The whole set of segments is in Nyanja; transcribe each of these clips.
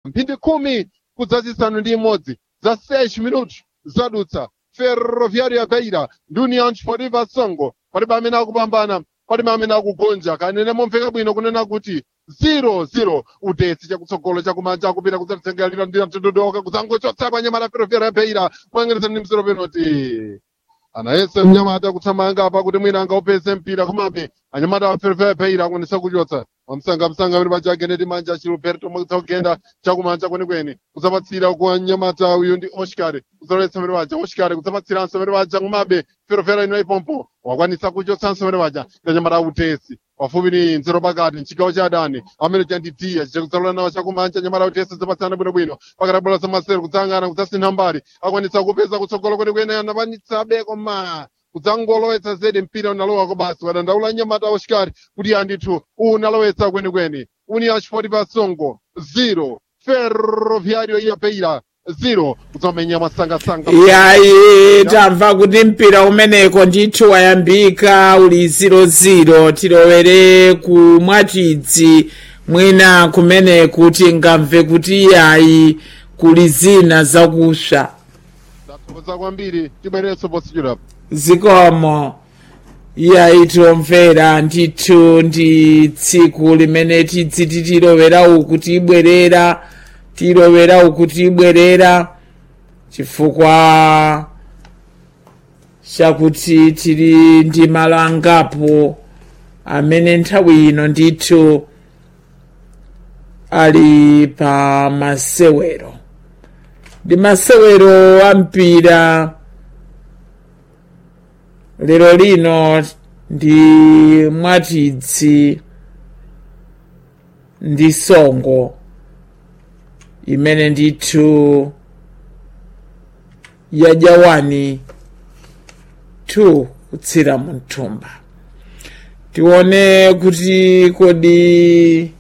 mphindi khumi kudzazisanu ndi imodzi za 6 minutos zadutsa ferroviário ya beira ndi união desportiva songo palibe amene akupambana palibe amene akugonja kanene momveka bwino kunena kuti 0-0 udetsi chakutsogolo chakumanja akupita kudzatsengerera ndi mtundudoka kudzangochotsa pa nyamata ferroviário ya beira moyengereza ndi mzero penalty anayese mnyamata kuthamanga apa kuti mwina angaupeze mpira komabe anyamata a ferroviário ya beira akwanisa kuchotsa wamsangamsanga amene paja ageneti manja achilberto mwakugenda chakumanja kwenikweni kudzapatsira kwa nyamata uyu ndi oscar kudzaletsa amene paja oscar kudzapatsiranso amene paja komabe ferroviário ino ipompo wakwanisa kuchotsanso amene paja ndi anyamata autesi pafupi ni nzero pakati mchigawo cha adani amene chanditia chakudzalola nawo chakumanja nyamata autesi zapatsana bwinobwino pakati bola zamasero kudzangana kudzasintha mbali akwanisa kupeza kutsogolo kwenikweni anapanisabe koma kudzangolowetsa zedi mpira unalowako basi wadandaula nyamata oshikari kuti andithu unalowetsa kwenikweni union sport pasongo 0 ferroviario ya beira 0 kudzamenya masangasanga yayi tamva kuti mpira umeneko ndithu wayambika uli 0-0 tilowere ku mwachidzi mwina kumeneku tingamve kuti yayi kuli zina zakusva tathokoza kwambiri tibwereso posichulapo zikomo iyayi tiomvera ndithu ndi tsiku limene tidzi titilowera uku tibwerera tilowera uku tibwerera chifukwa chakuti tili ndi malo angapo amene nthawi ino ndithu ali pa masewero ndi masewero a mpira lero lino ndi mwatidzi ndi songo imene ndithu yajawani 2 kutsira mu mthumba tione kuti kodi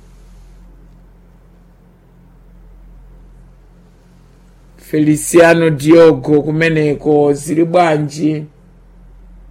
feliciano diogo kumeneko zili bwanji